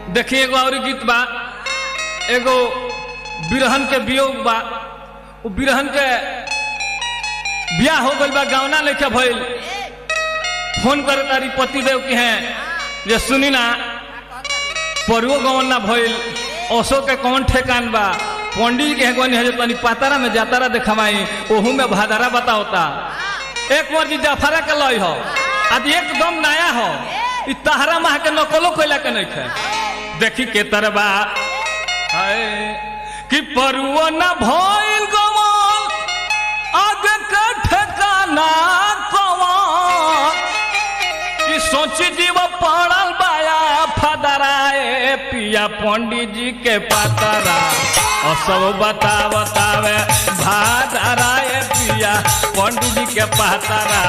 देखिए एगो और गीत बा एगो बिरहन के वियोग बा उ बिरहन के बियाह हो गइल बा गावना लेके भइल फोन करे तारी पति देव के हैं जे सुनी ना परुओ गवन ना भइल ओसो के कौन ठेकान बा पंडित जी के गवन है जो तनी पातारा में जातारा देखमाई ओहू में भादारा बताओता एक बार जी जाफरा के लई हो आज एकदम नया हो इ तहरा माह के नकलो कोइला के नहीं खे देखी के तरबा हाय कि परुओ ना भइल गवन आगे के ठेकाना कवन कि सोची जीव पड़ल बाया फदराए पिया पंडित जी के पातरा और सब बता बतावे भादराए पिया पंडित जी के पातरा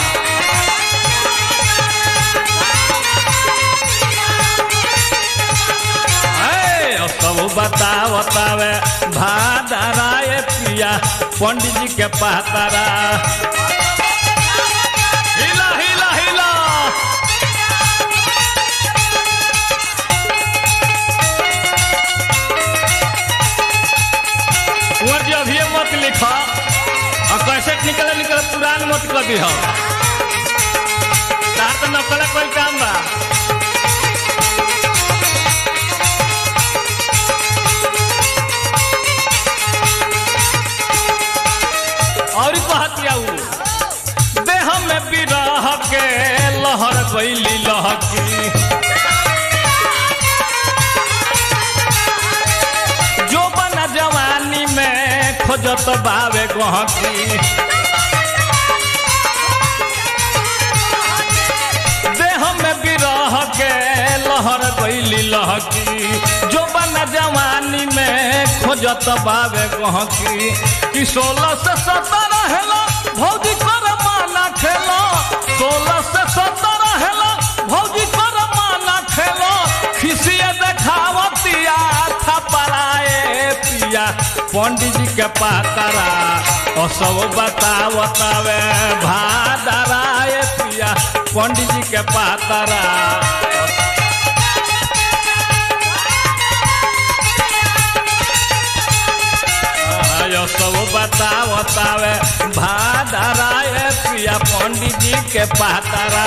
ऐ, और सब बता बतावे भादराए पिया पंडित जी के पातरा हिला हिला हिला कुंवर जी अभी मत लिखा और कैसे निकले निकले पुरान मत कर दी तार तो नकल कोई काम बा और कहतिया उ देह में बिरह के लहर गईली लहकी जो बना जवानी में खोजत बावे गहकी देह में बिरह के लहर गईली लहकी जो बना जवानी में खोजत बावे गहकी कि सोलह से सत्रह हेलो भौजी कर माना खेलो सोलह से सत्रह हेलो भौजी कर माना खेलो खिसिए देखावतिया था पराए पिया पंडित जी के पातरा और सब बतावतावे भादराए पिया पंडित जी के पातरा आयो सब बतावतावे भादराए पिया पंडित जी के पातरा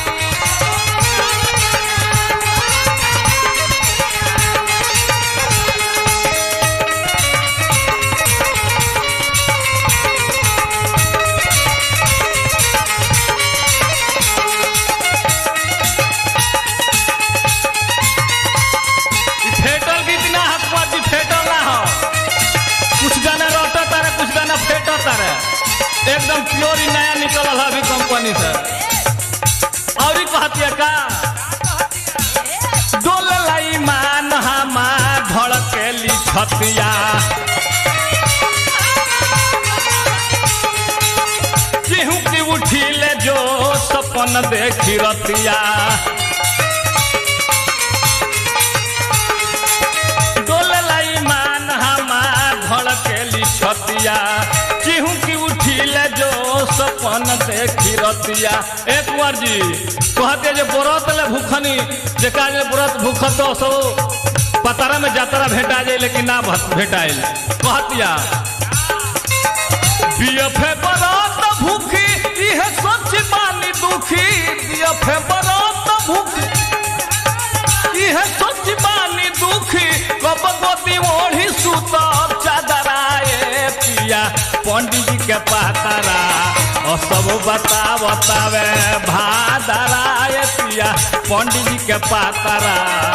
इ फेटल गीत ना हकवा जी फेटल ना हो कुछ गाना रोटा तारे कुछ गाना फेटा तारे एकदम प्योर ही नया निकलल है अभी कंपनी से और ही कहतिया का डोल लाई मान हमा धड़केली छतिया केहू की उठिले जो सपन देखी रतिया डोललाई मान हमार धड़केली छतिया केहू की उठिले जो सपन देखी रतिया एक बार जी कहते जे व्रत ले भूखनी जे काज ले व्रत भूखत तो सो पतारा में जातरा भेटा जाए लेकिन ना भत- भेटाइल कहतिया बीएफए व्रत भूखी इहे सच मानी दुखी बीएफए व्रत भूखी इहे सोच बानी दुखी कब गोदी ओढ़ी सुतब चादराए पिया पंडित जी के पातरा और सब बता बतावे भादराए पिया पंडित जी के पातरा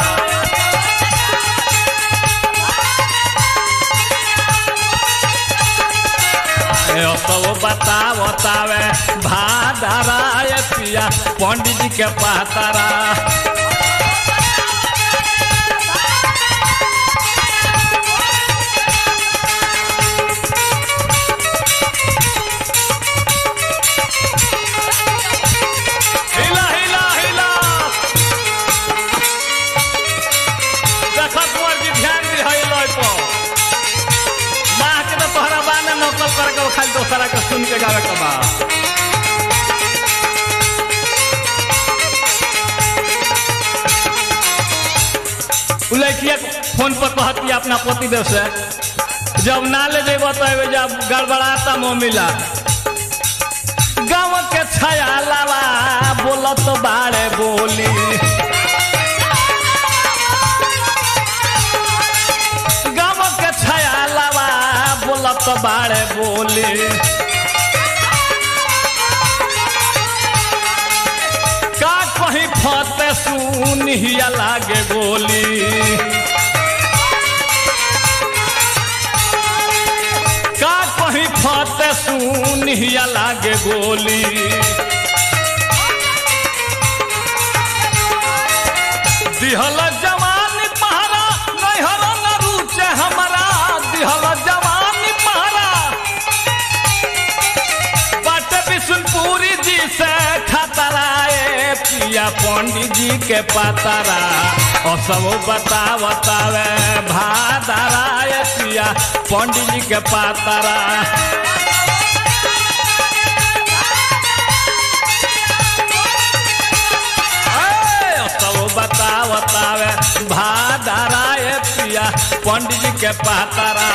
ए, सब बता बतावे भादराए पिया पंडित जी के पातरा हिला हिला हिला देखा कुंवर जी ध्यान दी है लय पर माँ के तो तोहरा बाने नकल करके खाली दोसरा के सुन के गावे के बा उ लड़किया फोन पर कहती अपना पतिदेव से जब ना ले जेब तो जब गड़बड़ाता मुँह मिला गाँव के छाया लावा बोलत बाड़े बोली गाँव के छाया लावा बोलत बाड़े बोली का कहीं फते सुनिया लागे बोली का कहीं फते सुनिया लागे बोली दिहल जवानी पहरा नैहर न रुचे हमारा दिहल जवानी पहरा बट बिशुनपुरी जी से खतराए पिया पंडित जी के पतरा और सब बतावतावे भादराए पिया पंडित जी के पतरा ए, सब बतावतावे भादराए पिया पंडित जी के पतरा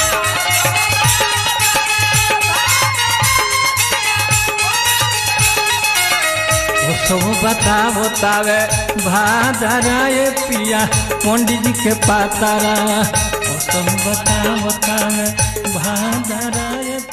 वो सब बता बतावे भादराए पिया पंडित जी के पातारा वो सब बता बतावे भादराए